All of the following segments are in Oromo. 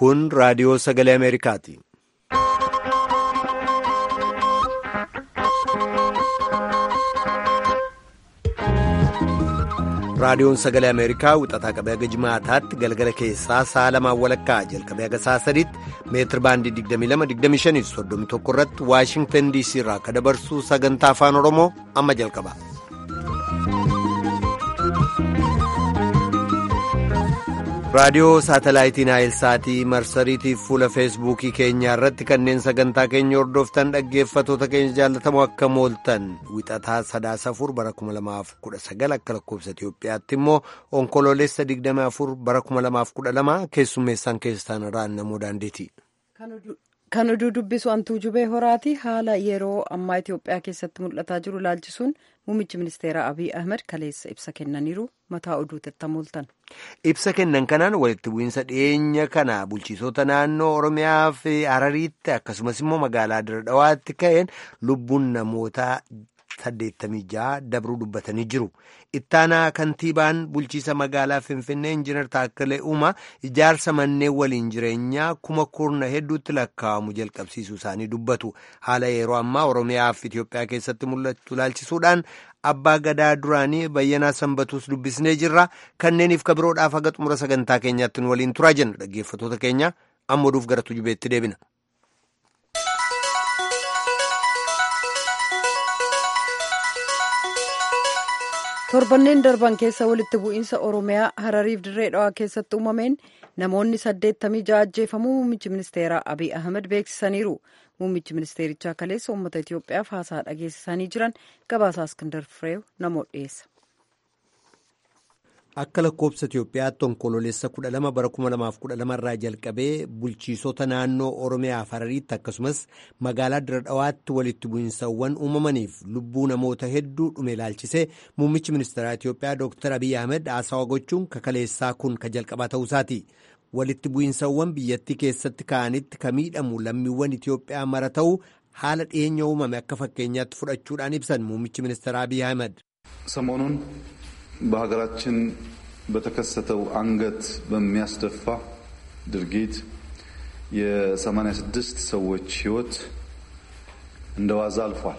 Kun raadiyoo sagalee Ameerikaati. Raadiyoon sagalee Ameerikaa wixataa qabee haga jimaataatti galgala keessaa sa'a lamaan walakkaa jalqabee haga sa'a sadiitti meetir baandii 22-25-31 irratti Waashingtan DC irraa akka dabarsu sagantaa afaan Oromoo amma jalqaba. raadiyoo saatalaayitiin naayilsaatii marsariitiif fuula feesbuukii keenyaa irratti kanneen sagantaa keenya hordoftan dhaggeeffatoota keenya jaallatamoo akka mooltan wixataa sadaasa afur bara 2019 akka lakkoofsa Itiyoophiyaatti immoo onkoloolessa 24 bara 2012 keessummeessaan keessan irraan namoo daandeeti. Kan oduu dubbisu antuu jubee horaati haala yeroo ammaa Itiyoophiyaa keessatti mul'ataa jiru ilaalchisuun muummichi ministeeraa Abiy Ahmed kaleessa ibsa kennaniiru mataa oduu tattamooltan. Ibsa kennan kanaan walitti bu'iinsa dhiyeenya kana bulchiisota naannoo Oromiyaa fi Harariitti akkasumas immoo magaalaa Diradawaatti ka'een lubbuun namootaa 86 dabruu dubbatanii jiru. Ittaanaa kantiibaan bulchiisa magaalaa Finfinnee Injiinar Taakkalee Uumaa ijaarsa manneen waliin jireenyaa kuma kurna hedduutti lakkaa'amu jalqabsiisuu isaanii dubbatu. Haala yeroo ammaa Oromiyaa fi Itiyoophiyaa keessatti mul'atu ilaalchisuudhaan abbaa gadaa duraanii bayyanaa sanbatuus dubbisnee jirra. Kanneeniif kabiroodhaaf haga xumura sagantaa keenyaatti nu waliin turaa jenna dhaggeeffatoota keenya amma oduuf gara tujubeetti deebina. torbanneen darban keessa walitti bu'iinsa oromiyaa harariif dirree dhawaa keessatti uumameen namoonni saddeettamii ja'a ajjeefamuu muummichi ministeeraa abiy ahmed beeksisaniiru muummichi ministeerichaa kaleessa uummata itiyoophiyaaf haasaa dhageessisanii jiran gabaasaa iskindar fireew namoota dhiyeessa. Akka lakkoofsa Itiyoophiyaatti onkoloolessa 12 bara 2012 irraa jalqabee bulchiisota naannoo Oromiyaa fi Harariitti akkasumas magaalaa Diradhawaatti walitti bu'iinsawwan uumamaniif lubbuu namoota hedduu dhume ilaalchisee muummichi ministeeraa Itiyoophiyaa Dr. Abiy Ahmed haasawa gochuun kakaleessaa kun ka jalqabaa ta'uusaati. Walitti bu'iinsawwan biyyattii keessatti ka'anitti ka miidhamu lammiiwwan Itiyoophiyaa mara ta'uu haala dhiyeenya uumame akka fakkeenyaatti fudhachuudhaan ibsan muummichi ministeeraa Abiy Ahmed. ሰሞኑን በሀገራችን በተከሰተው አንገት በሚያስደፋ ድርጊት የ86 ሰዎች ሕይወት እንደ ዋዛ አልፏል።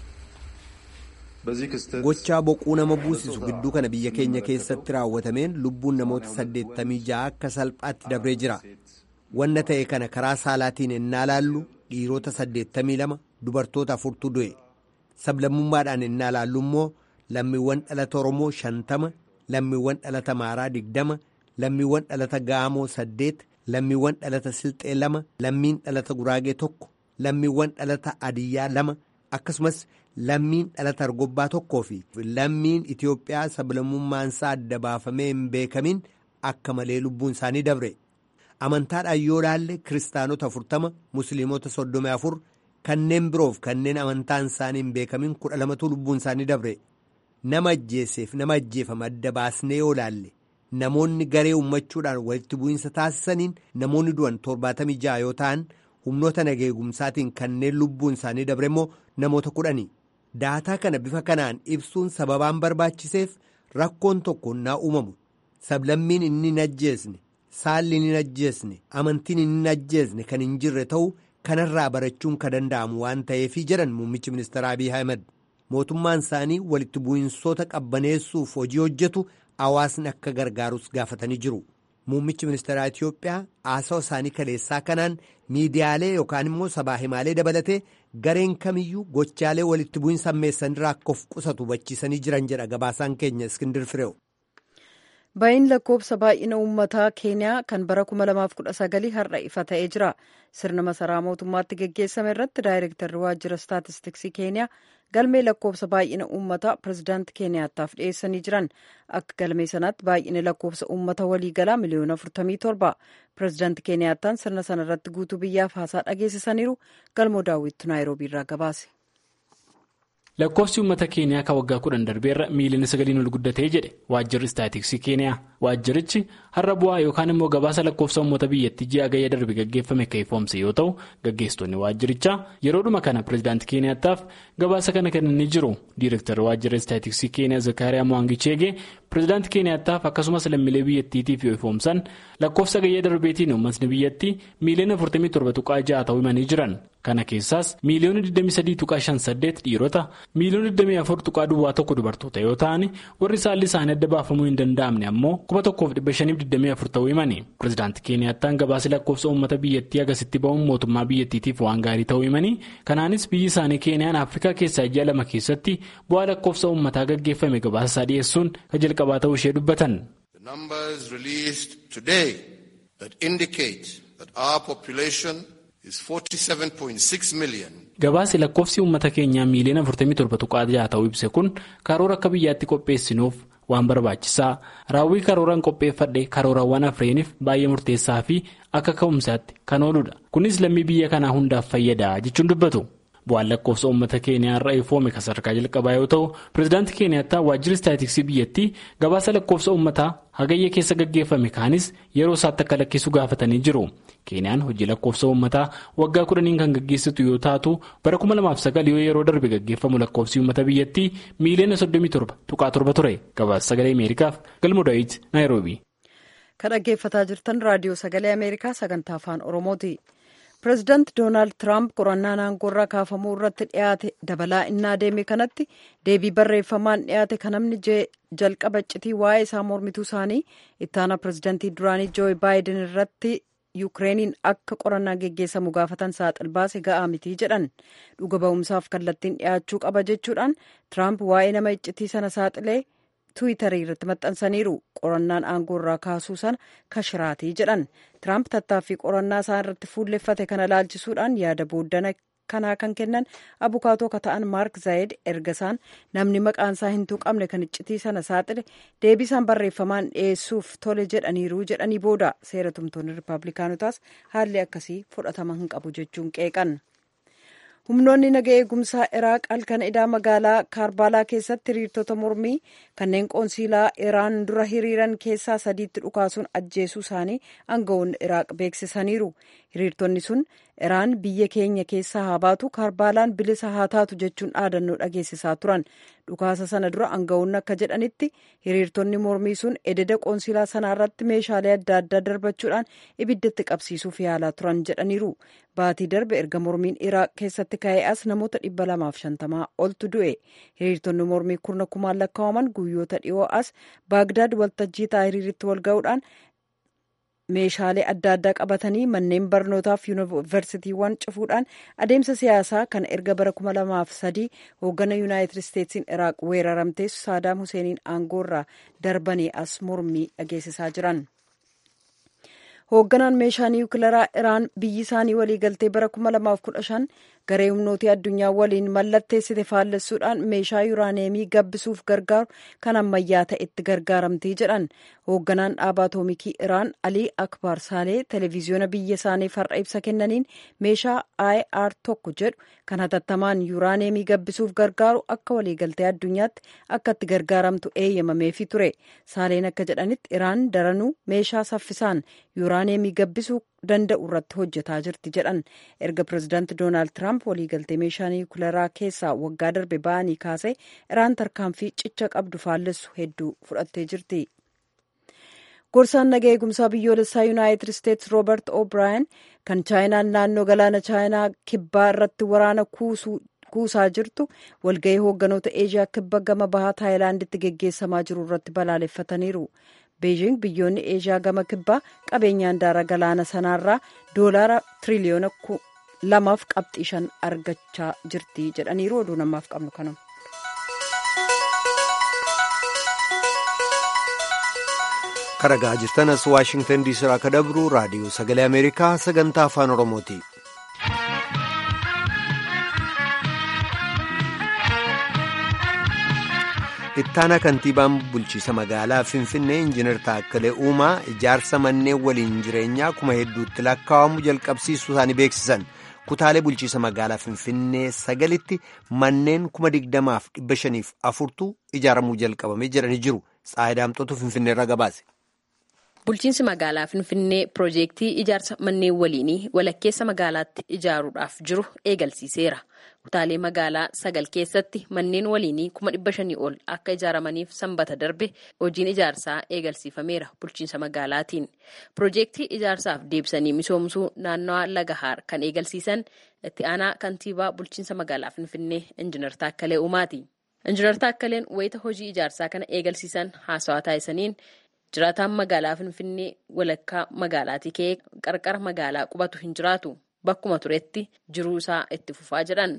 በዚህ ክስተት gochaa boquu nama buusisu gidduu kana biyya keenya keessatti raawwatameen lubbuun namoota 86 akka salphaatti dabree jira. Wanna ta'e kana karaa saalaatiin ennaa laallu dhiirota 82 dubartoota afurtu du'e. Sablammummaadhaan ennaa laallu immoo lammiiwwan dhalata Oromoo shantama, lammiiwwan dhalata Amaaraa digdama, lammiiwwan dhalata Gaamoo saddeet, lammiiwwan dhalata Silxee lama, lammiin dhalata Guraagee tokko, lammiiwwan dhalata Adiyyaa lama, akkasumas lammiin dhalata Argobbaa tokkoo fi lammiin Itiyoophiyaa sablammummaansaa adda baafamee hin beekamin akka malee lubbuun isaanii dabre. Amantaadhaan yoo laalle kiristaanota afurtama, musliimota soddomii afur, kanneen biroof kanneen amantaan isaanii hin beekamin kudha lamatu lubbuun isaanii dabre. nama ajjeeseef nama ajjeefame adda baasnee yoo laalle namoonni garee uummachuudhaan walitti bu'iinsa taasisaniin namoonni du'an torbaatamii ja'a yoo ta'an humnoota nageegumsaatiin kanneen lubbuun isaanii dabre immoo namoota kudhani daataa kana bifa kanaan ibsuun sababaan barbaachiseef rakkoon tokko naa uumamu sablammiin inni hin ajjeesne saalli hin ajjeesne amantiin hin ajjeesne kan hin jirre ta'uu kanarraa barachuun ka danda'amu waan ta'eefii jedhan muummichi ministeera Abiy Ahmed. mootummaan isaanii walitti bu'iinsoota qabbaneessuuf hojii hojjetu hawaasni akka gargaarus gaafatanii jiru. Muummichi ministeeraa Itiyoophiyaa haasawa isaanii kaleessaa kanaan miidiyaalee yookaan immoo sabaa himaalee dabalatee gareen kamiyyuu gochaalee walitti bu'iinsa ammeessanirraa akka of qusatu hubachiisanii jiran jedha gabaasaan keenya Iskindir Fireew. Baay'in lakkoofsa baay'ina uummataa keeniyaa kan bara 2019 har'a ifa ta'ee jira. Sirna masaraa mootummaatti geggeessame irratti daayirektarri waajjira staatistiksii keeniyaa galmee lakkoofsa baay'ina uummataa pirezidaantii keeniyaataaf dhiyeessanii jiran akka galmee sanaatti baay'ina lakkoofsa uummata waliigalaa miliyoona 47 pirezidaantii keeniyaattaan sirna sana irratti guutuu biyyaaf haasaa dhageessisaniiru galmoo daawwittu naayiroobii irraa gabaase. lakkoofsi uummata keeniyaa kan waggaa kudhan darbeerra miiliyoona sagaliin ol guddatee jedhe waajjirri istaatiksii keeniyaa waajjirichi har'a bu'aa yookaan immoo gabaasa lakkoofsa uummata biyyattii ji'a gayya darbe gaggeeffame kan ifoomse yoo ta'u gaggeessitoonni waajjirichaa yeroodhuma kana pireezidaantii keeniyaataaf gabaasa kana kennanii jiru diirektarri waajjira istaatiksii keeniyaa zakariyaa mo'angicheegee pireezidaantii keeniyaataaf akkasumas lammiilee biyyattiitiif yoo ifoomsan lakkoofsa gayya darbeetiin uummatni biyyattii miiliyoona 47 tuqaa 6 ta'uu himanii jiran kana keessaas miiliyoona 23 tuqaa 58 dhiirota miiliyoona 24 tuqaa duwwaa tokko dubartoota yoo ta'an warri saalli isaanii adda baafamuu hin danda'amne ammoo 1524 ta'uu himani pireezidaantii keeniyaattaan gabaasa lakkoofsa uummata biyyattii agasitti ba'uun mootummaa biyyattiitiif waan gaarii ta'uu himanii kanaanis biyyi isaanii keeniyaan afrikaa keessaa ji'a lama keessatti bu'aa lakkoofsa uummataa gaggeeffame gabaasa isaa dhiyeessuun kan jalqabaa ta'uu ishee dubbatan. gabaasi lakkoofsi uummata keenyaa miiliyoona 47 tuqaa 6 ta'uu ibse kun karoora akka biyyaatti qopheessinuuf waan barbaachisaa raawwii karooraan qopheeffadhe karoorawwan afreeniif baay'ee murteessaa fi akka ka'umsaatti kan ooludha kunis lammii biyya kanaa hundaaf fayyada jechuun dubbatu. bu'aan lakkoofsa uummata keeniyaa irraa ifoome kan sadarkaa jalqabaa yoo ta'u pireezidaantii keeniyaattaa waajjirri istaatiksii biyyattii gabaasa lakkoofsa uummataa hagayya keessa gaggeeffame kaanis yeroo isaatti akka lakkisu gaafatanii jiru keeniyaan hojii lakkoofsa uummataa waggaa kudhaniin kan gaggeessitu yoo taatu bara 2009 yoo yeroo darbe gaggeeffamu lakkoofsi uummata biyyattii miiliyoona 37 tuqaa torba ture gabaasa sagalee ameerikaaf galma daawit naayiroobi. kan dhaggeeffataa jirtan raadiyoo sagalee ameerikaa sagantaa afaan oromooti. pireezidaant doonaald tiraamp qorannaan aangoorraa kaafamuu irratti dhiyaate dabalaa innaa deeme kanatti deebii barreeffamaan dhiyaate kan namni jalqaba iccitii waa'ee isaa mormituu isaanii ittaana pireezidaantii duraanii jooyi baayiden irratti yuukireeniin akka qorannaa geggeessamu gaafatan saaxil baase ga'aa mitii jedhan dhuga ba'umsaaf kallattiin dhiyaachuu qaba jechuudhaan tiraamp waa'ee nama iccitii sana saaxilee tiwiitarii irratti maxxansaniiru qorannaan aangoo irraa kaasuu sana kashiraatii jedhan tiraamp tattaaffii qorannaa isaa irratti fuulleffate kana laalchisuudhaan yaada booddana kanaa kan kennan abukaatoo ka ta'an maark zaayid erga isaan namni maqaan isaa hin tuqamne kan iccitii sana saaxile deebisaan barreeffamaan dhiyeessuuf tole jedhaniiru jedhanii booda seera tumtoonni rippaabilikaanotaas haalli akkasii fudhatama hin qabu jechuun qeeqan. humnoonni naga eegumsaa iraaq halkan idaa magaalaa kaarbaalaa keessatti hiriirtota mormii kanneen qoonsiilaa iraan dura hiriiran keessaa sadiitti dhukaasuun ajjeesuu isaanii aangawoonni iraaq beeksisaniiru hiriirtonni sun iraan biyya keenya keessaa haa baatu kaarbaalaan bilisa haa taatu jechuun dhaadannoo dhageessisaa turan dhukaasa sana dura aangawoonni akka jedhanitti hiriirtonni mormii sun ededa qoonsiilaa sanaa irratti meeshaalee adda addaa darbachuudhaan ibiddatti qabsiisuuf yaalaa turan jedhaniiru baatii darbe erga mormiin iraaq keessatti ka'ee as namoota dhibba lamaaf shantamaa oltu du'e hiriirtonni mormii kurna kumaan lakkaa'aman guyyoota dhiyoo as baagdaad waltajjii taahiriiritti walga'uudhaan meeshaalee adda addaa qabatanii manneen barnootaaf yuunivarsiitiiwwan cufuudhaan adeemsa siyaasaa kan erga bara kuma lamaaf sadii hooggana yuunaayitid isteetsiin iraaq weeraramtee saadaam huseeniin aangoorraa darbanii as mormii dhageessisaa jiran. hoogganaan meeshaa niwukilaraa iraan biyyi isaanii waliigaltee bara 2015 garee humnootii addunyaa waliin mallatteessite faallessuudhaan meeshaa yuuraaneemii gabbisuuf gargaaru kan ammayyaa ta'etti gargaaramtii jedhan hoogganaan dhaabaa atoomikii iraan alii akbar saalee televiziyoona biyya isaaniif har'a ibsa kennaniin meeshaa ir tokko jedhu kan hatattamaan yuuraaneemii gabbisuuf gargaaru akka waliigaltee addunyaatti akka itti gargaaramtu eeyyamameefi ture saaleen akka jedhanitti iraan daranuu meeshaa saffisaan yuuraaneemii gabbisuu danda'u irratti hojjetaa jirti jedhan erga pireezidaanti doonaald tiraamp waliigaltee meeshaa niwukilaraa keessaa waggaa darbe ba'anii kaasee iraan tarkaanfii cicha qabdu faallessu hedduu fudhattee jirti. gorsaan naga eegumsaa biyyoolessaa yuunaayitid isteetsi roobert o'braayan kan chaayinaan naannoo galaana chaayinaa kibbaa irratti waraana kuusaa jirtu walga'ii hoogganoota eeshiyaa kibba gama bahaa taayilaanditti geggeessamaa jiru irratti balaaleffataniiru. beejing biyyoonni eeshiyaa gama kibbaa qabeenyaan daara galaana sanaarraa doolaara tiriliyoona lamaaf qabxii shan argachaa jirti jedhaniiru oduu namaaf qabnu kanuma. karagaa jirtanas waashingtan diisii irraa akka dabru raadiyoo sagalee ameerikaa sagantaa afaan oromooti. ittaana kantiibaan bulchiisa magaalaa finfinnee injiinar taakkalee uumaa ijaarsa manneen waliin jireenyaa kuma hedduutti lakkaa'amu jalqabsiisuu isaanii beeksisan kutaalee bulchiisa magaalaa Finfinnee sagalitti manneen kuma digdamaaf dhibba shaniif afurtu ijaaramuu jalqabamee jedhanii jiru. Tsaayidaamxootu Finfinneerra gabaase. Bulchiinsi magaalaa Finfinnee piroojeektii ijaarsa manneen waliinii walakkeessa magaalaatti ijaaruudhaaf jiru eegalsiiseera. Kutaalee magaalaa sagal keessatti manneen waliinii kuma dhibba shanii ol akka ijaaramaniif sanbata darbe hojiin ijaarsaa eegalsiifameera bulchiinsa magaalaatiin. Piroojeektii ijaarsaaf deebisanii misoomsuu naannawaa Lagahaar kan eegalsiisan itti aanaa kantiibaa bulchiinsa magaalaa Finfinnee Injiinar Taakkalee Uumaati. Injiinar Taakkaleen wayita hojii ijaarsaa kana eegalsiisan haasawaa taasisaniin jiraataan magaalaa Finfinnee walakkaa magaalaatii ka'ee qarqara magaalaa qubatu hin jiraatu. Bakkuma turetti jiruu isaa itti fufaa jedhan.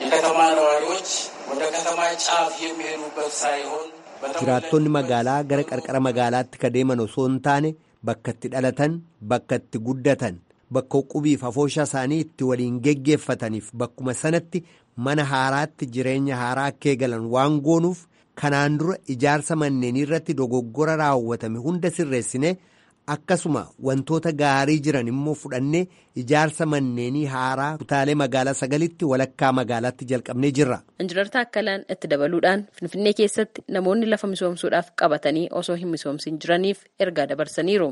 Jiraattonni magaalaa gara qarqara magaalaatti ka deeman osoo hin taane bakka itti dhalatan, bakka itti guddatan, bakka qubiif afoosha isaanii itti waliin geggeeffataniif bakkuma sanatti mana haaraatti jireenya haaraa akka eegalan waan goonuuf kanaan dura ijaarsa manneenii irratti dogoggora raawwatame hunda sirreessine. akkasuma wantoota gaarii jiran immoo fudhannee ijaarsa manneenii haaraa kutaalee magaalaa sagalitti walakkaa magaalaatti jalqabnee jirra. Injiinar Taakkalaan itti dabaluudhaan Finfinnee keessatti namoonni lafa misoomsuudhaaf qabatanii osoo hin misoomsin jiraniif ergaa dabarsaniiru.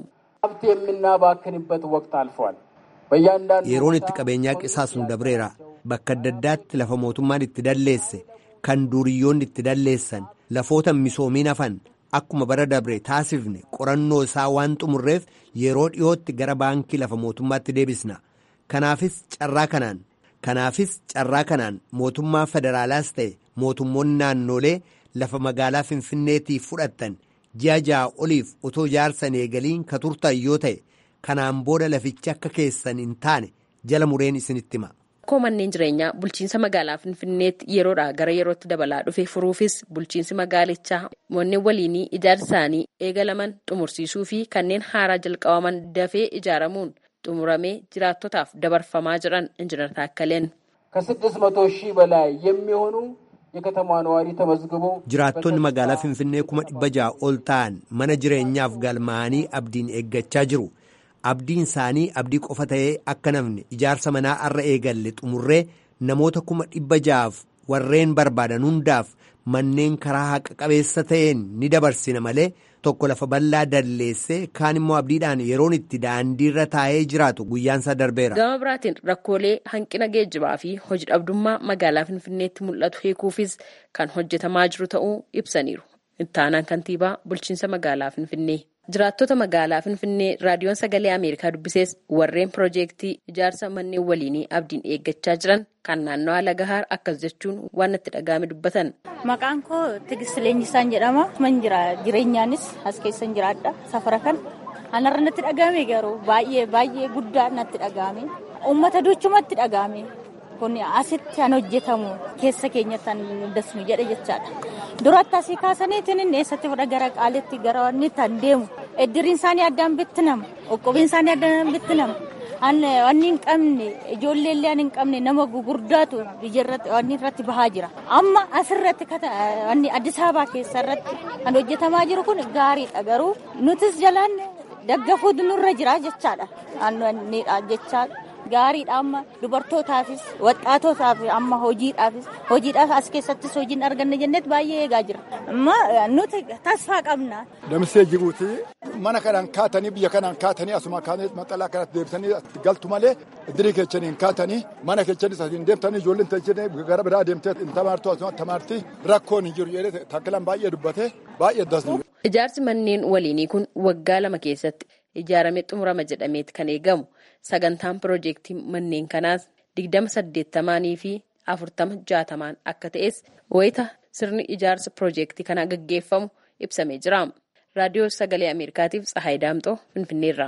Yeroon itti qabeenyaa qisaasnu dabreera. Bakka adda addaatti lafa mootummaan itti dalleesse kan duuriyyoonni itti dalleessan lafoota misoomiin hafan. Akkuma bara dabre taasifne qorannoo isaa waan xumurreef yeroo dhiyootti gara baankii lafa mootummaatti deebisna. Kanaafis carraa kanaan kanaafis carraa kanaan mootummaa federaalaas ta'e mootummoonni naannolee lafa magaalaa Finfinneetiif fudhattan ji'a ja'a oliif otoo ijaarsan eegaliin ka turtan yoo ta'e kanaan booda lafichi akka keessan hin taane jala mureen isinitti hima. Rakkoo manneen jireenyaa bulchiinsa magaalaa Finfinneetti yeroodhaa gara yerootti dabalaa dhufe furuufis bulchiinsi magaalichaa manneen waliinii ijaarsa isaanii eegalaman xumursiisuu fi kanneen haaraa jalqabaman dafee ijaaramuun xumuramee jiraattotaaf dabarfamaa jiran injiinar Taakkaleen. ከስድስት መቶ ሺህ በላይ የሚሆኑ የከተማ ነዋሪ ተመዝግበው Jiraattonni magaalaa Finfinnee kuma dhibba ja'a ol ta'an mana jireenyaaf galmaa'anii abdiin eeggachaa jiru. Abdiin isaanii abdii qofa ta'ee akka namni ijaarsa manaa arra eegalle xumurree namoota kuma dhibba ja'aaf warreen barbaadan hundaaf manneen karaa haqa qabeessa ta'een ni dabarsina malee tokko lafa bal'aa dalleessee kaan immoo abdiidhaan yeroon itti daandiirra taa'ee jiraatu guyyaansaa darbeera. Gama biraatiin rakkoolee hanqina geejjibaa fi hojii dhabdummaa magaalaa Finfinneetti mul'atu hiikuufis kan hojjetamaa jiru ta'uu ibsaniiru. Ittaanaan kantiibaa bulchiinsa magaalaa Finfinnee. Jiraattota magaalaa Finfinnee raadiyoon sagalee Ameerikaa dubbisees warreen piroojeektii ijaarsa manneen waliinii abdiin eeggachaa jiran kan naannawaa Lagahaar akkas jechuun waan itti dhaga'ame dubbatan. Maqaan koo Tigist Leenjisaan jedhama. Man jira jireenyaanis as keessan jiraadha safara kan. Anarra natti dhaga'ame garuu baay'ee baay'ee guddaa natti dhaga'ame. Uummata duchumatti dhaga'ame. Kun asitti kan hojjetamu keessa keenyatti kan dasnu jedhe jechaadha. Duratti asii kaasaniitiin inni eessatti fudha gara qaalitti gara wanni kan deemu. Eddiriin isaanii addaan bittinama. Qoqqobiin isaanii addaan bittinama. Wanni hin qabne ijoollee illee hin qabne nama gugurdaatu biyyarratti wanni irratti bahaa jira. Amma asirratti wanni Addis Ababaa keessa irratti kan hojjetamaa jiru kun gaariidha garuu nutis jalaan daggafuutu nurra jira jechaadha. Anniidha jechaadha. Gaariidha amma dubartootaafis waxaatotaaf amma hojiidhaafis hojiidhaaf as keessattis hojiin arganne jenneet baay'ee eegaa jira. Amma nuti tasfaa qabna. Damsee jiruuti mana kanaan kaatanii biyya kanaan kaatanii asuma kaatanii maxxalaa kanatti deebisanii galtu malee idirii keechanii kaatanii mana keechanii sadiin deemtanii ijoolleen teechanii gara biraa deemtee hin tamaartu asuma tamaarti rakkoon hin jiru jedhee takkilaan baay'ee dubbate baay'ee dasnu. Ijaarsi manneen waliinii kun waggaa lama keessatti ijaaramee xumurama jedhameeti kan eegamu. Sagantaan piroojeektii manneen kanaas digdama saddeettamaanii fi afurtama jaatamaan akka ta'es wayita sirni ijaarsa piroojeektii kanaa gaggeeffamu ibsamee jira. Raadiyoo Sagalee Ameerikaatiif Tsahaay Daamxoo Finfinneerra.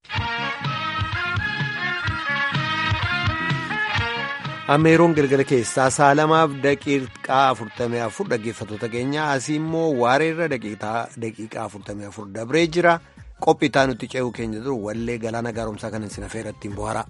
Ameeroon galgala keessaa saalamaaf daqiiqaa afurtamii afur dhaggeeffattoota keenya asii immoo waareerra daqiiqaa afurtamii afur dabree jira. qophii itti nutti ce'uu keenya dura wallee galaana gaaromsaa kan isin affeera ittiin bohara.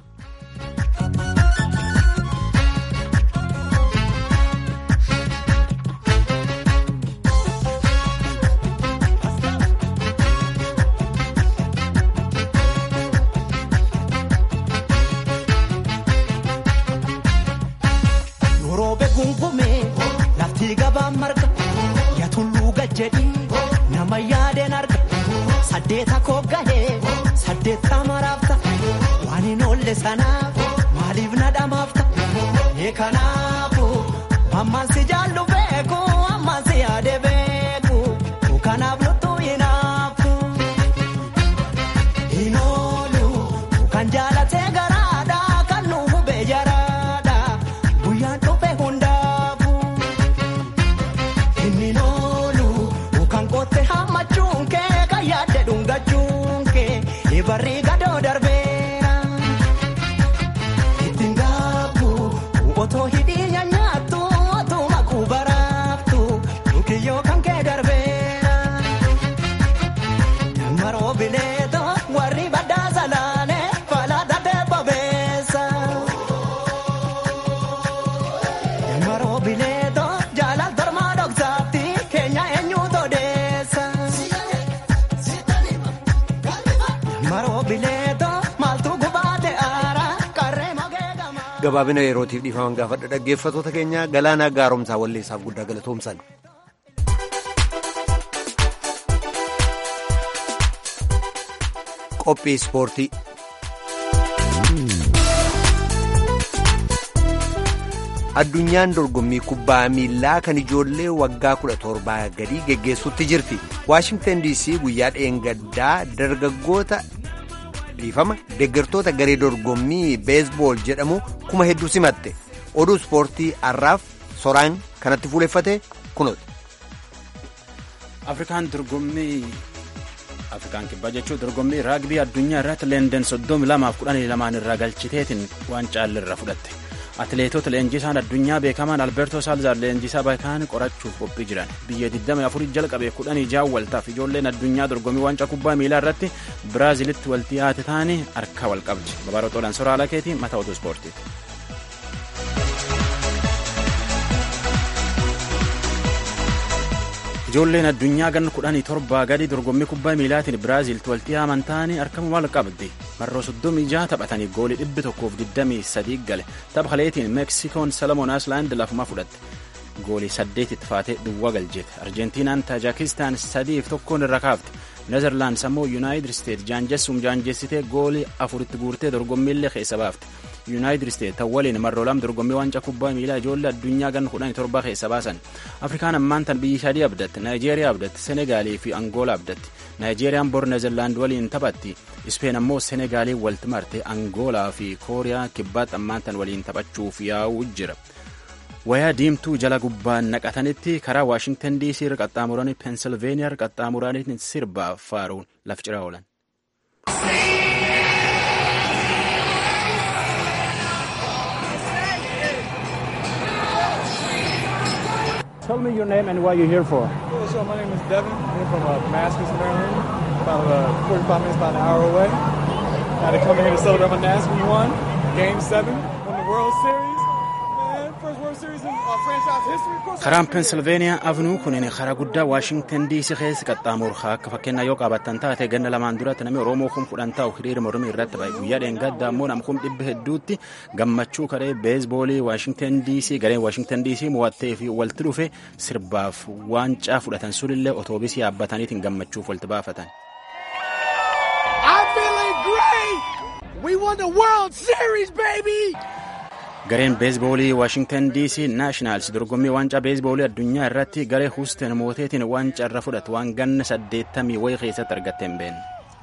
saddeeta koo gahee saddeetta maraafta waan hin oolle sanaaf maaliif na dhamaafta ee kanaafu ammaan si jaallu beeku ammaan si yaade beeku kanaaf luttuu hinaafu hin oolu kan jaalatee garaadha kan nu hubee jaraadha guyyaan dhufe hundaafu inni oolu kan qotte hammachuun kee kan yaadde dhungachuun kee barri gadoo darbeera ittiin gaabbu otoo hidhii nyaattu otoo makuu baraaftu kiyyoo kan kee darbeera maroo bineeto warri baddaa salaane falaata teebbabeessa maroo bineeto jaalal tormaa dhoksaatti keenya eenyuutu odeessa maroo bineeto maaltu gubaate aara qarree mogee gamaa. gabaabina yerootiif dhiifaman gaafadha dhaggeeffatoota keenya galaanaa gaaromsaa walleessaaf guddaa galatoomsan. qophii ispoortii. addunyaan dorgommii kubbaa miilaa kan ijoollee waggaa kudha torbaa gadii geggeessuutti jirti waashingtan dc guyyaa dheengaddaa dargaggoota dhiifama deeggartoota garee dorgommii beesbool jedhamu kuma hedduu simatte oduu ispoortii har'aaf soraan kanatti fuuleffate kunooti. afrikaan dorgommii afrikaan kibbaa jechuun dorgommii raagbii addunyaa irratti leenden soddomi lamaaf kudhanii lamaan irraa galchiteetiin waan caallirra fudhatte atileetota leenjisaan addunyaa beekamaan alberto saalzaar leenjisaa beekaan qorachuuf qophii jiran biyya 24 jalqabee kudhanii jaawwaltaaf ijoolleen addunyaa dorgommii waancaa kubbaa miilaa irratti biraazilitti walti yaate taanii harka wal qabdi babarotoodhaan soraala keetii mata oduu ispoortiiti. ijoolleen addunyaa ganna kudhanii torbaa gadi dorgommii kubbaa miilaatiin biraaziilti walti yaaman taanii harkama wal qabdi marroo soddomii jaha taphatanii goolii dhibbi tokkoof digdamii sadii gale tapha kaleetiin meeksikoon salamoon ayislaand lafuma fudhatte goolii saddeet itti faatee duwwaa galcheete arjentiinaan taajikistaan sadiif tokkoon irra kaafte nezerlaands ammoo yuunaayitid isteet jaanjessuum jaanjessitee goolii afuritti guurtee dorgommiillee keessa baafte yuunaayitid isteet tan waliin marroo lama dorgommii waancaa kubbaa miilaa ijoollee addunyaa ganna kudhanii torbaa keessa baasan afrikaan ammaan tan biyyi sadii abdatti naayijeeriyaa abdatti senegaalii fi angoolaa abdatti naayijeeriyaan bor neezerlaand waliin taphatti ispeen ammoo senegaalii walti marte angoolaa fi kooriyaa kibbaatti ammaan tan waliin taphachuuf yaa'uu jira wayaa diimtuu jala gubbaan naqatanitti karaa waashingtan diisii irra qaxxaamuranii peensilveeniyaa irra qaxxaamuranii sirbaa faaruun laf ciraa oolan. Tell me your name and what you're here for. Yeah, so my name is Devin. I'm here from uh, Damascus, Maryland. About uh, 45 minutes, about an hour away. Got to come here to celebrate my Nats. We won Game 7, won the World Series. Man, first World Series in uh, franchise history. Of course, karaan peensilveeniyaa avenuu kunin karaa guddaa waashingtan diisii keessa qaxxaamuru akka fakkeenyaa yoo qabattan taate ganna lamaan duratti namni oromoo kun fudhan taa'u hiriira mormii irratti ba'e guyyaa dheengaddaa ammoo nam kun dhibba hedduutti gammachuu karee beesboolii waashingtan diisii gareen waashingtan diisii mo'attee fi walti dhufe sirbaaf waancaa fudhatan sunillee otoobiisii yaabbataniitiin gammachuuf walti baafatan. I'm feeling great! We won the World Series, baby! gareen beesboolii waashingtan diisii naashinaals dorgommii waancaa beesboolii addunyaa irratti garee huusten mooteetiin waancaa irra fudhatu waan ganna saddeettamii wayii keessatti argatte hin beekne.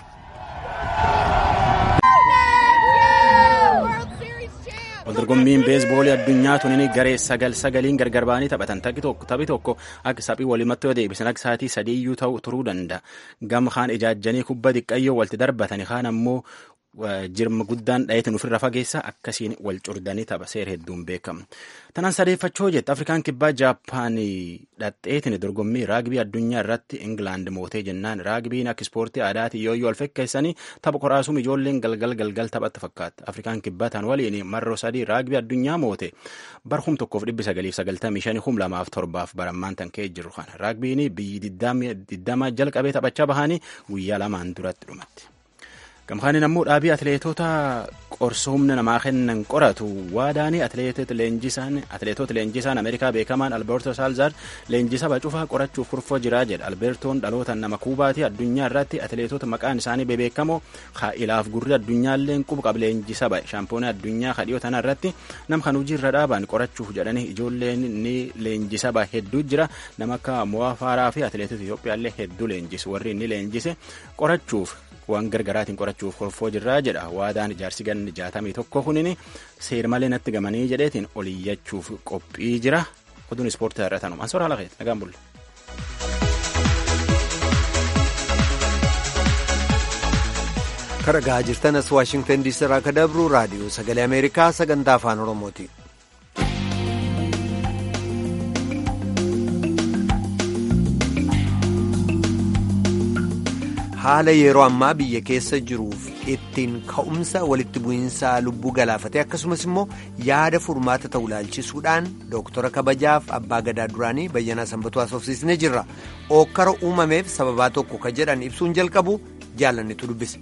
Waldorgommiin beesboolii addunyaa tunin garee sagal sagaliin gargar ba'anii taphatan taphi tokko akka saphii walimatti yoo deebisan akka sa'aatii sadiiyyuu ta'u turuu danda'a. Gama kaan ijaajjanii kubba xiqqayyoo walti darbatani kaan ammoo jirma guddaan dhayeetiin ofirra fageessa akkasiin wal curdanii tapha seera hedduun beekamu. Tanaan sadeeffachoo jette Afrikaan kibbaa Jaappaanii dhadheetiin dorgommii raagbii addunyaa irratti Ingilaand mootee jennaan raagbiin akka ispoortii aadaatii yoo yoo alfekkeessanii tapha qoraasuun ijoolleen galgal galgal taphatti fakkaata. Afrikaan kibbaa tan waliin marroo sadii raagbii addunyaa moote bar hum tokkoof dhibbi sagaliif sagaltamii shanii hum lamaaf torbaaf barammaan tan ka'ee jiru kana. Raagbiin biyyi digdama jalqabee taphachaa bahanii guyyaa lamaan duratti dhumatti. gamkaaniin ammoo dhaabii atileetota qorsa humna namaa kennan qoratu waadaanii atileetota leenjisaan ameerikaa beekamaan alberto saalzaar leenjisa bacufaa qorachuuf kurfoo jiraa jedha albertoon dhaloota nama kuubaatii addunyaa irratti atileetota maqaan isaanii bebeekamoo ilaaf gurri addunyaallee quba qaba leenjisa ba'e shaampoonii addunyaa kadhiyoo tana irratti nam kan hojii irra dhaaban qorachuuf jedhanii ijoolleen ni leenjisa ba'e hedduu jira nama akka mo'aa faaraa fi atileetota Itoophiyaallee hedduu leenjisu warri inni leenjise qorachuuf waan gargaraatiin qorachuuf kurfoo jirraa jedha waadaan ijaarsi ganni jaatamii tokko kunin seer malee natti gamanii jedheetiin oliyyachuuf qophii jira oduun ispoortii irra tanuma ansoora haala keeti nagaan bulle. Kan dhagaa jirtan as Waashingtan diisii irraa akka dabru raadiyoo sagalee Ameerikaa sagantaa afaan Oromooti. haala yeroo ammaa biyya keessa jiruuf ittiin ka'umsa walitti bu'iinsaa lubbuu galaafatee akkasumas immoo yaada furmaata ta'u ilaalchisuudhaan dooktara kabajaaf abbaa gadaa duraanii bayyanaa sanbatuu haasofsiisnee jirra ookkara uumameef sababaa tokko ka jedhan ibsuun jalqabu jaalannitu dubbise.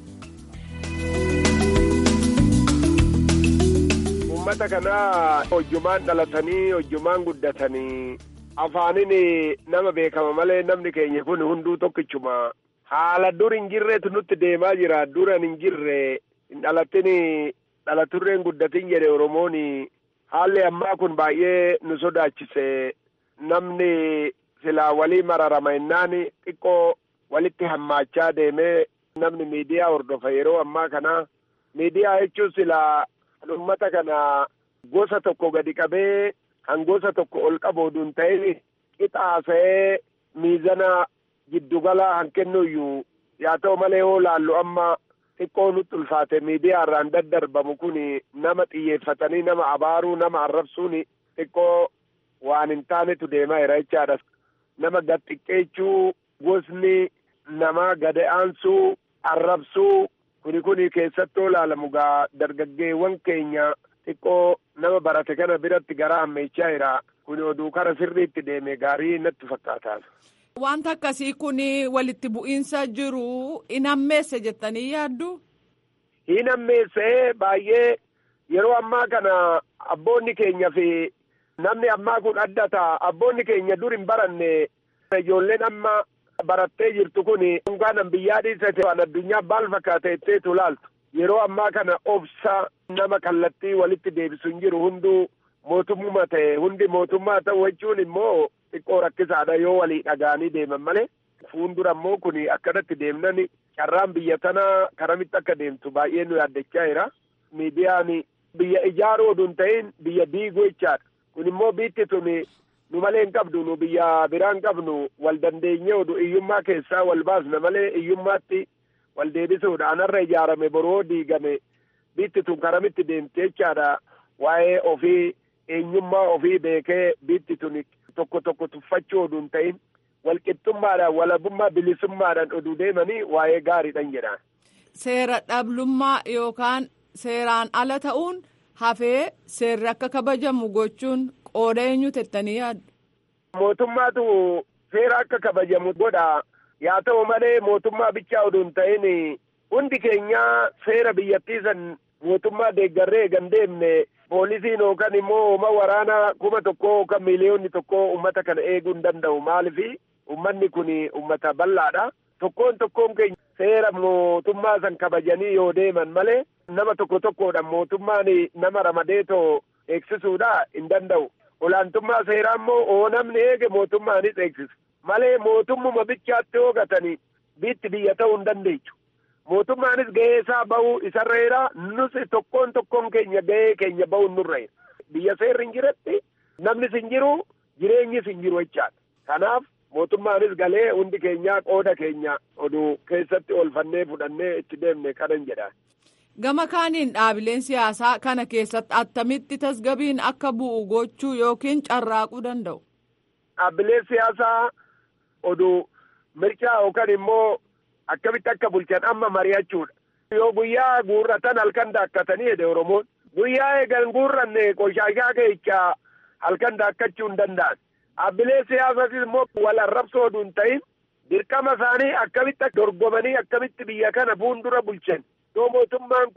uummata kanaa hojjumaan dhalatanii hojjumaan guddatanii afaaniin nama beekama malee namni keenya kun hunduu tokkichuma. haala dur hin jirreetu nutti deemaa jira duran hin jirre hin dhalatin dhalaturreen guddatin jedhe oromoon haalli ammaa kun baay'ee nu sodaachise namni silaa walii mararama innaan xiqqoo walitti hammaachaa deemee namni miidiyaa hordofa yeroo ammaa kana miidiyaa jechuun silaa ummata kana gosa tokko gadi qabee kan gosa tokko ol qabu oduun ta'in qixaasa'ee miizana giddugala han kennuyyuu yaa ta'u malee yoo laallu amma xiqqoo nutti ulfaate miidiyaa irraan daddarbamu kun nama xiyyeeffatanii nama abaaruu nama arrabsuun xiqqoo waan hin taanetu deemaa jira jechaadha. Nama gad xiqqeechuu gosni namaa gad aansuu arrabsuu kuni kuni keessatti olaalamu gaa dargaggeewwan keenya xiqqoo nama barate kana biratti gara ammeechaa jira kuni oduu kara sirriitti deeme gaarii natti fakkaata. Wanta akkasii kun walitti bu'iinsa jiru hin hammeesse jettanii yaaddu? Hin hammeesse baay'ee yeroo ammaa kana abboonni keenya fi namni ammaa kun adda ta'a. Abboonni keenya dur hin baranne ijoolleen amma barattee jirtu kun dhunkaanan biyyaa dhiisate waan addunyaa maal fakkaata jetteetu laaltu. Yeroo ammaa kana obsa nama kallattii walitti deebisu hin jiru hunduu mootummaa ta'e hundi mootummaa ta'u jechuun immoo xiqqoo rakkisaadha yoo walii dhagaanii deeman malee fuuldura immoo kun akkanatti deemnan carraan biyya tanaa karamitti akka deemtu baay'ee nu yaaddachaa jira. Miidiyaan biyya ijaaruu oduu hin ta'in biyya diiguu jechaadha. Kun immoo biitti tun nu malee hin qabdu nu biyya biraa hin qabnu wal dandeenyee oduu iyyummaa keessaa wal baasna malee iyyummaatti wal deebisuudha. Anarra ijaarame boroo diigame biitti tun karamitti deemti jechaadha. Waa'ee ofii eenyummaa ofii beekee biitti tun tokko tokko tuffachuu oduu hin ta'in walqixxummaadhaan walabummaa bilisummaadhaan oduu deemanii waa'ee gaariidhaan jedha. Seera dhablummaa yookaan seeraan ala ta'uun hafee seerri akka kabajamu gochuun qooda eenyu tettanii yaaddu. Mootummaatu seera akka kabajamu godha. Yaa ta'u malee mootummaa bichaa oduu hin ta'in hundi keenya seera biyyattii san mootummaa deeggarree eegan deemne poolisiin yookaan immoo hooma waraanaa kuma tokko yookaan miiliyoonni tokko ummata kana eeguu hin danda'u maalifi ummanni kun ummata bal'aadha. Tokkoon tokkoon keenya seera mootummaa san kabajanii yoo deeman malee nama tokko tokkoodhaan mootummaan nama ramadeetoo eegsisuudha hin danda'u. Olaantummaa seeraa immoo oo namni eege mootummaanis eegsisa. Malee mootummuma bichaatti hoogatanii biitti biyya ta'uu hin dandeechu. mootummaanis gahee isaa bahuu isarra jira nus tokkoon tokkoon keenya gahee keenya bahuu nurra jira biyya seerri hin jiretti namnis hin jiru jireenyis hin jiru jechaadha kanaaf mootummaanis galee hundi keenya qooda keenya oduu keessatti oolfannee fudhannee itti deemne kanan jedha. Gama kaaniin dhaabileen siyaasaa kana keessatti attamitti tasgabiin akka bu'u gochuu yookiin carraaquu danda'u. Dhaabbileen siyaasaa oduu mirchaa yookaan immoo akkamitti akka bulchan amma mari'achuudha. Yoo guyyaa guurratan halkan daakkatanii jedhe Oromoon. Guyyaa eegan guurranne qoshaashaa keechaa halkan daakkachuu hin danda'an. Dhaabbileen siyaasaas immoo wal arrabsoo oduu hin ta'in dirqama isaanii akkamitti dorgomanii akkamitti biyya kana fuuldura bulchan. Yoo mootummaan kun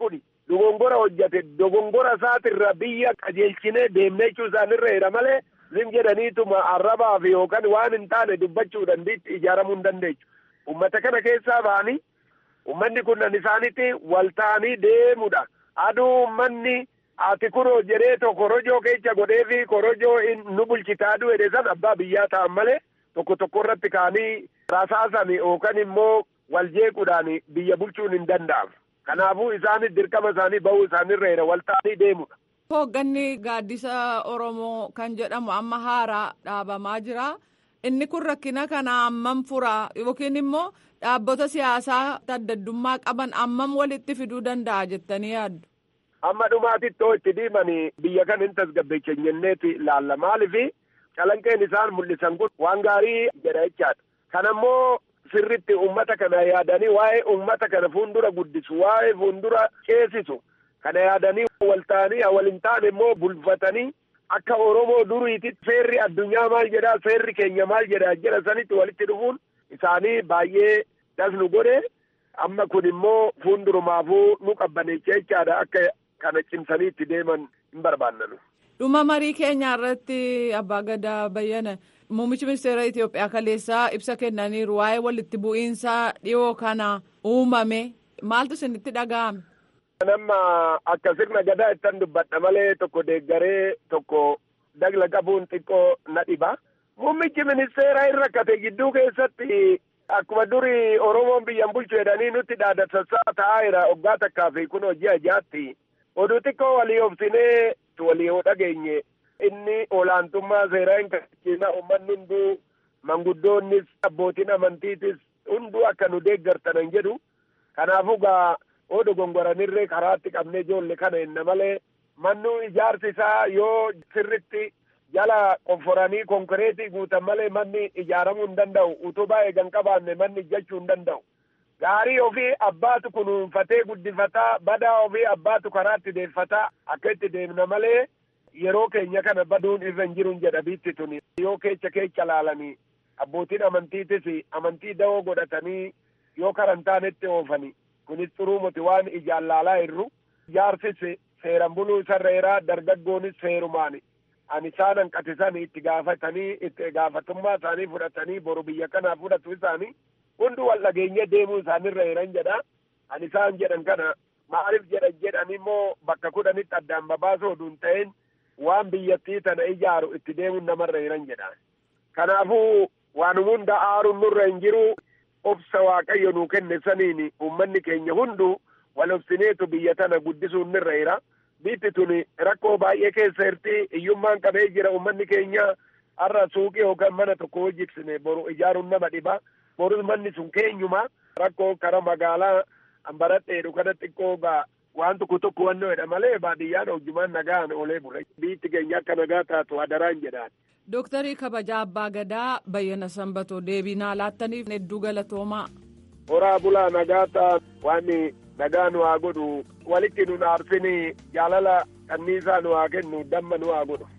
dogongora hojjate dogongora isaatirra biyya qajeelchinee deemnee jechuu isaanirra jira malee zim jedhaniituma arrabaaf yookaan waan hin taane dubbachuu dandeetti ijaaramuu hin dandeechu. Uummata kana keessaa ba'anii uummanni kunnan isaanitti wal ta'anii deemudha. Aduu uummanni ati kunoo jedhee to korojoo keessa godhee fi korojoo nu bulchitaa aduu jedhe san abbaa biyyaa ta'an malee tokko tokko irratti kaanii rasaasan yookaan immoo wal jeequudhaan biyya bulchuun hin danda'amu. Kanaafuu isaanis dirqama isaanii bahuu isaanirra jira wal ta'anii deemudha. Hoogganni gaaddisa Oromoo kan jedhamu amma haaraa dhaabamaa jira. Inni kun rakkina kana ammam fura yookiin immoo dhaabbata siyaasaa addaddummaa qaban ammam walitti fiduu danda'a jettanii yaaddu. Amma dhumaatitti hoo itti diimanii biyya kana hin tasgabbeessinyeeti ilaalla maaliifi calanqeen isaan mul'isan kun waan gaarii jedha jechaadha. Kanammoo sirritti uummata kana yaadanii waa'ee uummata kana fuuldura guddisu waa'ee fuuldura ceesisu kana yaadanii wal ta'anii wal hin taane immoo bulfatanii akka Oromoo duriititti seerri addunyaa maal jedhaa seerri keenya maal jedhaa jedha sanitti walitti dhufuun isaanii baay'ee dasnu godhe amma kun immoo fuuldurumaafuu nu qabbaneecha jechaadha akka kana cimsanii itti deeman hin barbaannanu. Dhuma marii keenya irratti abbaa gadaa bayyana muummichi ministeera Itoophiyaa kaleessaa ibsa kennaniiru waa'ee walitti bu'iinsa dhiyoo kana uumame maaltu isinitti dhaga'ame. Nama akka sirna gadaa ittan dubbadha malee tokko deeggaree tokko dagla qabuun xiqqoo na dhiba. Muummichi ministeeraa hin rakkate gidduu keessatti akkuma duri Oromoon biyyan bulchu jedhanii nutti dhaadatassaa ta'aa jira waggaa takkaa fi kun hojii ajaatti. Oduu xiqqoo walii obsinee walii yoo dhageenye inni olaantummaa seeraa hin kabachiisa uummanni hunduu manguddoonnis abbootiin amantiitis hunduu akka nu deeggartanan jedhu kanaafuu gaa oo dogongoranirree karaatti qabnee ijoolle kana hinna malee mannu ijaarsi isaa yoo sirritti jala qofforanii konkoreetii guutan malee manni ijaaramuu hin danda'u utubaa eegan qabaanne manni ijjachuu hin danda'u. Gaarii ofii abbaatu kunuunfatee guddifataa badaa ofii abbaatu karaatti deeffataa akka itti deemna malee yeroo keenya kana baduun irra hin jiru jedha biitti tuni yoo keecha keecha laalanii abbootiin amantiitis amantii da'oo godhatanii yoo karan taanetti oofani kunis xuruumuti waan ijaan laalaa jirru jaarsis seeran buluu sarreeraa dargaggoonis seerumaani ani isaan hanqatisan itti gaafatanii itti gaafatummaa isaanii fudhatanii boru biyya kanaa fudhatu isaanii hundi wal dhageenye deemuu isaanirra jiran jedha ani isaan jedhan kana maaliif jedhan jedhan immoo bakka kudhanitti addaan babaasoo oduun ta'een waan biyyattii tana ijaaru itti deemuun namarra jiran jedha kanaafuu waan hunda aaruun nurra hin jiru obsa waaqayyo nuu kenne saniin uummanni keenya hundu wal obsineetu biyya tana guddisuun nurra jira biitti tuni rakkoo baay'ee keessa jirti hiyyummaan qabee jira uummanni keenya har'a suuqii yookaan mana tokko hojjiksine boru ijaaruun nama dhiba borus manni sun keenyuma rakkoo kara magaalaa ambaradheedhu kana xiqqoo gaa waan tokko tokko wannoo jedha malee baadiyyaan hojjumaan nagaan oolee bule biitti keenya akka nagaa taatu adaraan jedhaan. Dooktarii kabajaa abbaa gadaa bayyana sanbatoo deebinaa laattaniif hedduu galatoomaa. Horaa bulaa nagaa ta'a waan nagaa nu haa godhu walitti nu aarsin jaalala kanniisaa nu haa kennu damma nu haa godhu.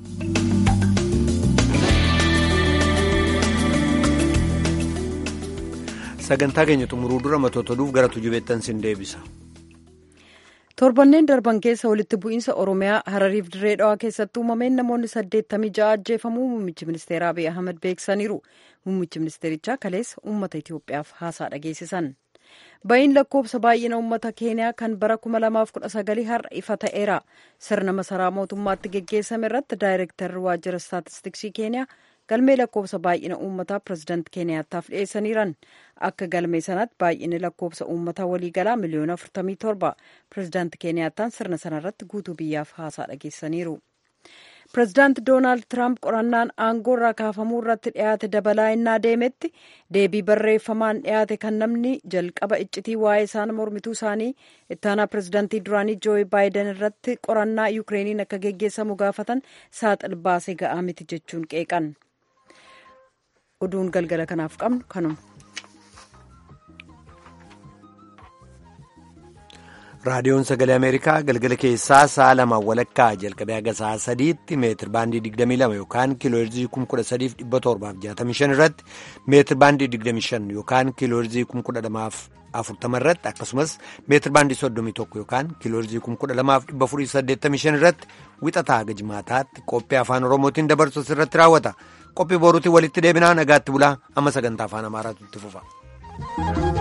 sagantaa keenya xumuruu dura matoota oduuf gara tujubeettan sin deebisa. torbanneen darban keessa walitti bu'iinsa oromiyaa harariif dirree dhawaa keessatti uumameen namoonni saddeettamii ja'a ajjeefamuu muummichi ministeeraa abiy ahmed beeksisaniiru muummichi ministeerichaa kaleessa uummata itiyoophiyaaf haasaa dhageessisan ba'iin lakkoofsa baay'ina uummata keeniyaa kan bara 2019 har'a ifa ta'eera sirna masaraa mootummaatti geggeessame irratti daayirektarri waajjira staatistiksii keeniyaa galmee lakkoofsa baay'ina uummataa pirezidaanti keeniyaataaf dhiyeessaniiran akka galmee sanaatti baay'inni lakkoofsa uummataa waliigalaa miliyoona 47 pirezidaanti keeniyaataan sirna sanarratti guutuu biyyaaf haasaa dhageessaniiru. pirezidaanti doonaald tiraamp qorannaan aangoo irraa kaafamuu irratti dhiyaate dabalaa innaa deemetti deebii barreeffamaan dhiyaate kan namni jalqaba iccitii waa'ee isaan mormituu isaanii ittaanaa pirezidaantii duraanii jooyi baayiden irratti qorannaa yukireeniin akka geggeessamu gaafatan saaxil baasee ga'aa miti jechuun qeeqan. oduun galgala kanaaf qabnu kanuma. raadiyoon sagalee ameerikaa galgala keessaa sa'a lama walakkaa jalqabee haga sa'a sadiitti meetir baandii 22 yookaan kiilooherzii 13765 irratti meetir baandii 25 yookaan kiilooherzii 12040 irratti akkasumas meetir baandii 31 yookaan kiilooherzii 12485 irratti wixataa haga jimaataatti qophii afaan oromootiin dabarsus irratti raawwata qophii boruutiin walitti deebinaa nagaatti bulaa amma sagantaa afaan amaaraatu itti fufa.